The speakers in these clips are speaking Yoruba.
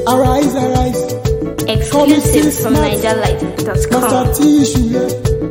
arise arise Exclusive from master NigerLife.com. tí ìṣúlẹ̀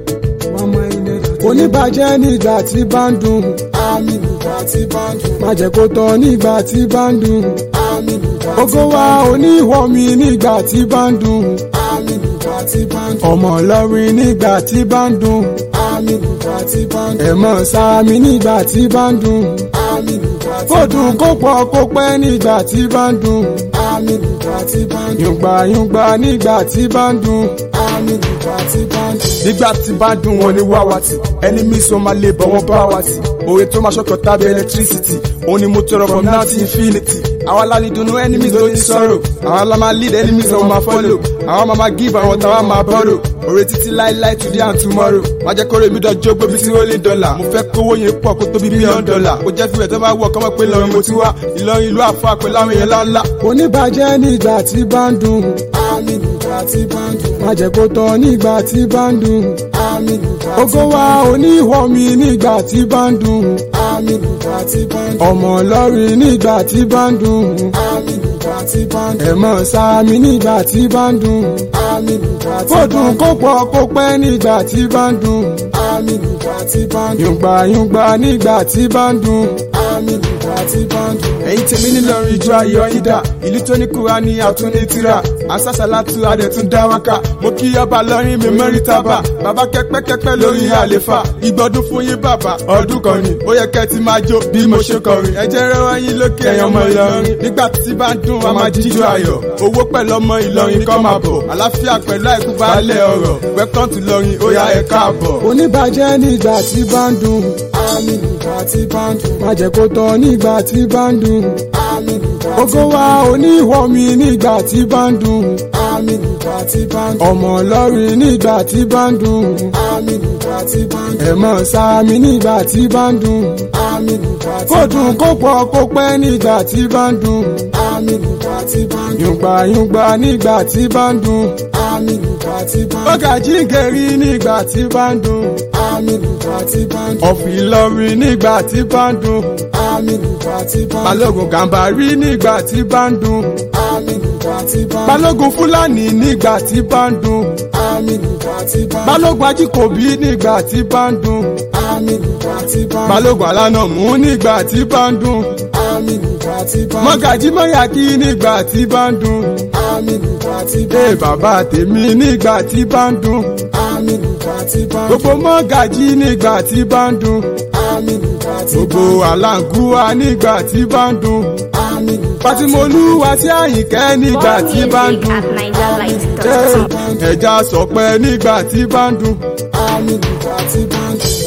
mama ilẹ̀ oníbàjẹ́ nígbà tí bá ń dùn àmì nígbà tí bá ń dùn má jẹ́ kó tọ́ nígbà tí bá ń dùn àmì nígbà tí bá ń dùn ògo wa oníwọ̀ mi nígbà tí bá ń dùn àmì nígbà tí bá ń dùn ọmọ ọlọ́rin nígbà tí bá ń dùn àmì nígbà tí bá ń dùn ẹ̀mọ́ sáàmì nígbà tí bá ń dùn àmì nígbà tí bá ń dùn kó dùn kó pọ̀ kó pẹ́ nígbà tí bá ń dùn àmì nígbà tí bá ń dùn yùngbà yùngbà nígbà tí bá ń dùn àmì nígbà tí bá ń dùn. nígbà tí bá dùn wọn ní wáwàtí enemies wọn máa lè bọ̀ wọ́n bá wa tì òye tó máa ṣọkọ̀ tàbí electricity òun ni mo tọrọ from now to infinity àwa la ní dunu enemies ló ní sọ̀rọ̀ àwa la máa lead enemies wọn máa follow àwa máa máa give àwọn táwa máa borrow òye títí láíláí today and tomorrow má jẹ́ kórè mi dọ̀jọ́ gbóbi sí ó lé dọ́là mo fẹ́ kówó yẹn pọ̀ kó tóbi bílíọ̀nù dọ́là ó jẹ́ fífẹ̀ tó bá wọ̀ kọ́mọ́ pé lọ́rin mo ti wá Ìlọrin ìlú àfọ àpẹẹlẹ àwọn èèyàn ńláńlá oníbàjẹ́ nígbà tí bá ń dùn àmì nígbà tí bá ń dùn má jẹ́ kó tọ́ nígbà tí bá ń dùn àmì nígbà tí ògo wa oníwọ̀ mi nígbà tí bá ń dùn àmì nígbà tí bá ń dùn ọmọ ọlọ́rin nígbà tí bá ń dùn àmì nígbà tí bá ń dùn ẹ̀mọ́ sáàmì nígbà tí bá ń dùn àmì nígbà tí bá ń dùn kó dùn kó pọ̀ kó pẹ́ nígbà tí bá ń dùn àmì nígbà tí bá ń dùn yùngbà yùngbà nígbà tí bá ń dùn àmì nígbà tí bá ń dùn. ẹ̀yin tèmi nílọrin ìjọ ayọ̀ ìdá ìlú tó ní Kùránì àtúndé tírà àṣàṣàlátù adẹ̀tún dáwàkà mo kí ọba lọ́rin mi mẹ́rin tábà bàbá kẹ́pẹ́kẹ́pẹ́ lórí àlefa ìgbọ́dún fún yín bàbá ọdún kan ni ó yẹ kẹ́ ti máa jó bí mo ṣe kọrin ẹ jẹ́ rẹ́wọ́ yín lókè ẹ̀yàn ọmọ Ìlọrin nígbà tí bá ń dùn a máa jíjó ayọ̀ owó pẹ̀lú ọmọ Ìlọrin kọ́ máa bọ̀ àlàáfíà pẹ̀lú àìkú baálẹ̀ ọ̀rọ̀ welcome to Ìlọrin ó yá ẹ káàbọ̀. oníbàjẹ́ nígbà tí bá ń dùn àmì nígbà tí bá ń dùn má jẹ́ kó tọ́ nígbà tí bá ń dùn àmì nígbà tí ògo wa oníwọ̀ mi nígbà tí bá ń dùn àmì nígbà tí bá ń dùn ọmọ ọlọ́rin nígbà tí bá ń dùn àmì nígbà tí bá ń dùn ẹ̀mọ́ sáàmì nígbà tí bá ń dùn àmì nígbà tí kó dùn kó pọ̀ kó pẹ́ nígbà tí bá ń dùn àmì nígbà tí bá ń dùn yùngbà yùngbà nígbà tí bá ń dùn àmì nígbà tí bá ń dùn ọ̀gá jíǹkẹ̀rí nígbà tí bá ń dùn àmì nígbà tí bá ń dùn ọ̀fì Ìlọrin nígbà tí bá ń dùn àmì nígbà tí bá ń dùn balógun gàmbàrí nígbà tí bá ń dùn àmì nígbà tí bá ń dùn balógun fúlàní nígbà tí bá ń dùn àmì nígbà tí bá ń dùn balógun ajíkòbí nígbà tí bá ń dùn àmì nígbà tí bá ń dùn balógun alánàmú nígbà tí bá ń dùn àmì nígbà tí bá ń dùn mọ́gàjí mọ́yàkí nígbà tí bá ń dùn àmì nígbà tí bá ee ń dùn bàbá tèmi nígbà tí bá ń dùn àmì nígbà tí bá ń dùn gbogbo mọ́gàjí nígbà tí bá ń dùn àmì nígbà tí bá ń gbogbo dùn àlàǹgùwà nígbà tí bá ń dùn àmì nígbà tí Fatimolúwa sí Àyìnkẹ́ nígbà More tí bá ń music dùn at NigerLife.com. ẹja sọpẹ́ nígbà tí bá ń dùn àmì nígbà tí bá ń dùn